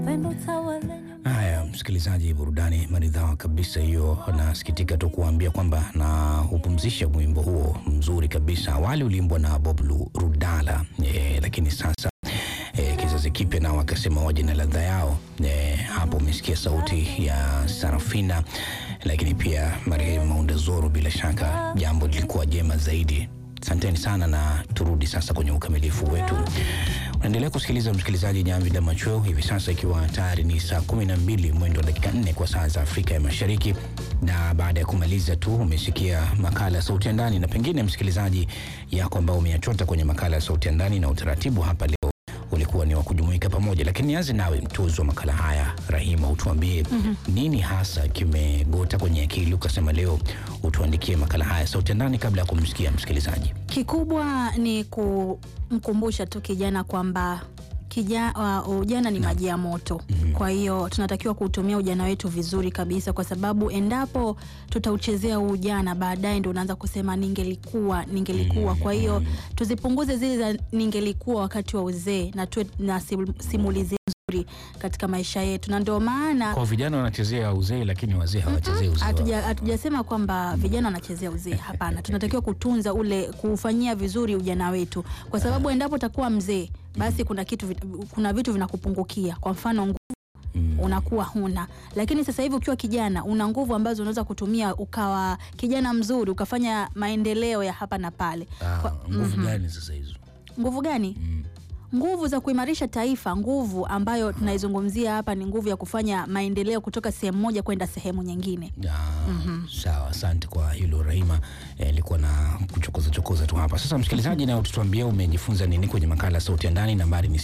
Haya, msikilizaji, burudani maridhawa kabisa hiyo. Nasikitika tu kuambia kwamba na hupumzisha wimbo huo mzuri kabisa. Awali uliimbwa na Bob Lu- Rudala e, lakini sasa e, kizazi kipya nao wakasema waje na ladha yao. E, hapo umesikia sauti ya Sarafina, lakini pia marehemu Maunda Zoro. Bila shaka jambo lilikuwa jema zaidi. Asanteni sana na turudi sasa kwenye ukamilifu wetu. Unaendelea kusikiliza msikilizaji, Jamvi la Machweo hivi sasa ikiwa tayari ni saa kumi na mbili mwendo wa dakika nne kwa saa za Afrika ya Mashariki, na baada ya kumaliza tu umesikia makala ya Sauti ya Ndani, na pengine msikilizaji yako ambao umeyachota kwenye makala ya Sauti ya Ndani na utaratibu hapa leo ulikuwa ni wa kujumuika pamoja, lakini nianze nawe mtuzi wa makala haya Rahima, utuambie nini hasa kimegota kwenye akili ukasema leo utuandikie makala haya Sauti ya Ndani kabla ya kumsikia msikilizaji. Kikubwa ni kumkumbusha tu kijana kwamba kija, uh, ujana ni maji ya moto. Kwa hiyo tunatakiwa kuutumia ujana wetu vizuri kabisa, kwa sababu endapo tutauchezea huu ujana, baadaye ndio unaanza kusema ningelikuwa, ningelikuwa. Kwa hiyo tuzipunguze zile za ningelikuwa wakati wa uzee na tuwe na sim- simulizi nzuri katika maisha yetu, na ndio maana Kwa vijana wanachezea uzee, lakini wazee hawachezei uzee. wao. Hatuja- hatujasema kwamba vijana wanachezea uzee. Hapana, tunatakiwa kutunza ule, kuufanyia vizuri ujana wetu, kwa sababu endapo utakuwa mzee, basi kuna kitu, vit- kuna vitu vinakupungukia. Kwa mfano nguvu Mm. unakuwa huna, lakini sasa hivi ukiwa kijana una nguvu ambazo unaweza kutumia ukawa kijana mzuri, ukafanya maendeleo ya hapa na pale. Ah, Kwa- nguvu gani sasa hizo? Nguvu gani? Mm. Nguvu za kuimarisha taifa. Nguvu ambayo tunaizungumzia hapa ni nguvu ya kufanya maendeleo kutoka sehemu moja kwenda sehemu nyingine. Ah, Sawa, asante kwa hilo Rahima. Eh, Ilikuwa na kuchokoza chokoza tu hapa. Sasa msikilizaji, na ututuambia umejifunza nini kwenye makala ya Sauti ya Ndani. Nambari ni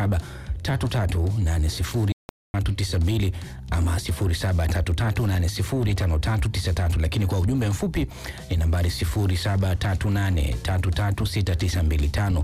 0733809392 ama 0733805393, lakini kwa ujumbe mfupi ni nambari 0738336925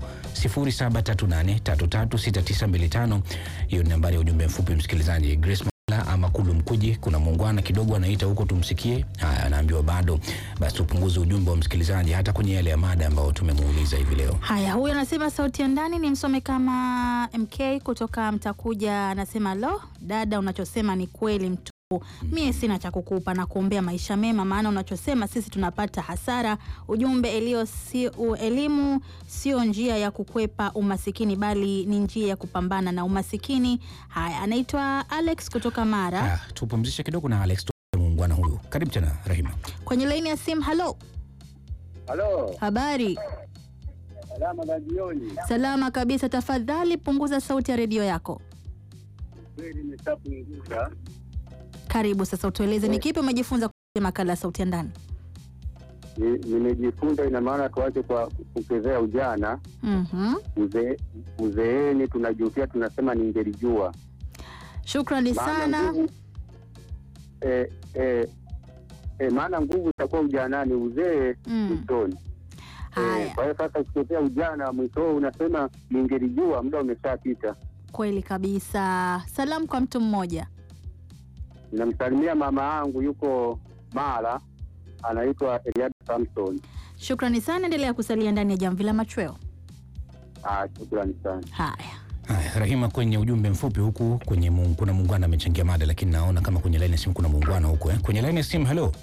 0738336925. Hiyo ni nambari ya ujumbe mfupi msikilizaji. Grace la ama Kulu Mkuji, kuna muungwana kidogo anaita huko, tumsikie. Haya, anaambiwa bado, basi tupunguze ujumbe wa msikilizaji hata kwenye yale ya mada ambayo tumemuuliza hivi leo. Haya, huyu anasema sauti ya ndani ni msome kama MK kutoka Mtakuja. Anasema lo, dada, unachosema ni kweli mtu mie sina cha kukupa na kuombea maisha mema, maana unachosema sisi tunapata hasara. Ujumbe elio si, u, elimu sio njia ya kukwepa umasikini, bali ni njia ya kupambana na umasikini. Haya, anaitwa Alex kutoka Mara Haya, tupumzishe kidogo na Alex tu muungwana huyu. Karibu tena Rahima. kwenye laini ya simu. Halo, Halo, habari? salama za jioni. Salama kabisa. Tafadhali punguza sauti ya redio yako. Kweli nimeshapunguza. Karibu sasa, utueleze ni kipi umejifunza kupitia makala ya sauti ya ndani. Ni- Nimejifunza, ina maana tuache kwa kuchezea ujana. Mhm. Uze- Uzeeni tunajutia, tunasema ningelijua. Shukrani Maana sana. nguvu eh, eh, eh, maana nguvu itakuwa ujanani, uzee Mm. mwishoni. Haya, Eh, Kwa hiyo sasa ukichezea ujana mwisho unasema ningelijua, muda umeshapita. kweli kabisa. Salamu kwa mtu mmoja. Namsalimia mama yangu yuko Mara, anaitwa Eliada Samson. Shukrani sana, endelea kusalia ndani ya jamvi la machweo. Ah, shukrani sana. Haya, Haya, Rahima, kwenye ujumbe mfupi huku kwenye muung, kuna muungwana amechangia mada, lakini naona kama kwenye laini ya simu kuna muungwana huku eh. Kwenye laini ya simu, halo.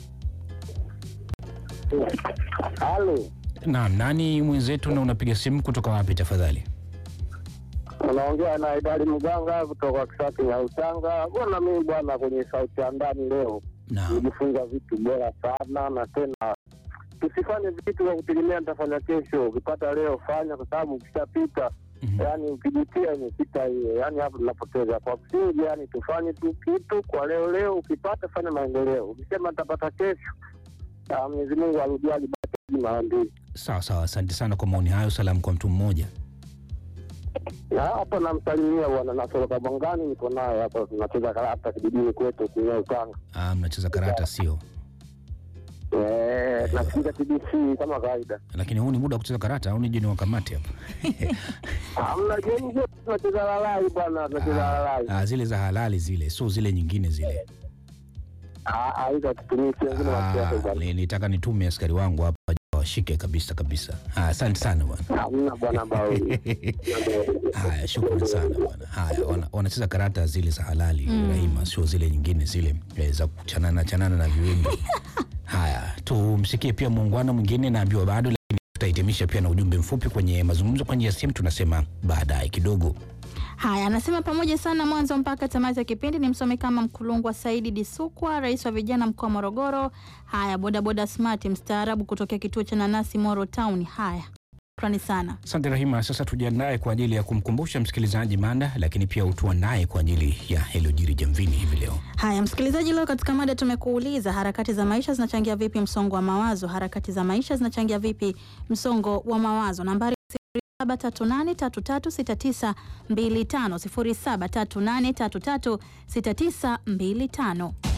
Halo, Naam, nani mwenzetu na unapiga simu kutoka wapi tafadhali? unaongea na Idari Mganga kutoka Kisaki ya Usanga. Bwana, mimi bwana, kwenye sauti ya ndani leo Naam. nijifunza vitu bora sana, na tena tusifanye vitu kwa kutegemea nitafanya kesho. Ukipata leo fanya, kwa sababu ukishapita Mhm. yani ukijutia imepita hiyo, yani hapo tunapoteza. Kwa msingi, yani tufanye tu kitu kwa leo leo, ukipata fanya maendeleo. Ukisema nitapata kesho, ah, Mwenyezi Mungu arudiaji baki mara mbili. Sawa sawa, asante sana kwa maoni hayo. Salamu kwa mtu mmoja. Na hapa namsalimia bwana Nasoroka Bongani, niko naye hapa, tunacheza karata kijijini kwetu kwenye Ukanga. Ah, mnacheza karata sio? Eh, nasikiliza TBC kama kawaida. Lakini huu ni muda wa kucheza karata au nije niwakamate hapa? Hamna jioni zote tunacheza lalai bwana, tunacheza lalai. Ah, zile za halali zile, sio zile nyingine zile. Ah, ah, hizo hatutumii, si wengine Ah, wasiasa bwana. nilitaka nitume askari wangu hapa washike kabisa kabisa. Ah, Asante sana bwana. Hamna bwana Bauli. Haya, shukrani sana bwana. Haya, wana- wanacheza karata zile za halali Rahima, sio zile nyingine zile eh, za kuchanana chanana na viwimbi. Haya, tumsikie pia muungano mwingine, naambiwa bado, lakini tutahitimisha pia na ujumbe mfupi kwenye mazungumzo kwa njia ya simu, tunasema baadaye kidogo. Haya, anasema pamoja sana mwanzo mpaka tamati ya kipindi. Ni msome kama Mkulungwa Saidi Disukwa, rais wa vijana mkoa wa Morogoro. Haya, bodaboda smart mstaarabu kutokea kituo cha nanasi Moro Town. Haya, shukrani sana. Asante Rahima. Sasa tujiandae kwa ajili ya kumkumbusha msikilizaji mada, lakini pia utuandae kwa ajili ya yaliyojiri jamvini hivi leo. Haya, msikilizaji, leo katika mada tumekuuliza harakati za maisha zinachangia vipi msongo wa mawazo? Harakati za maisha zinachangia vipi msongo wa mawazo? Nambari 0738336925 0738336925.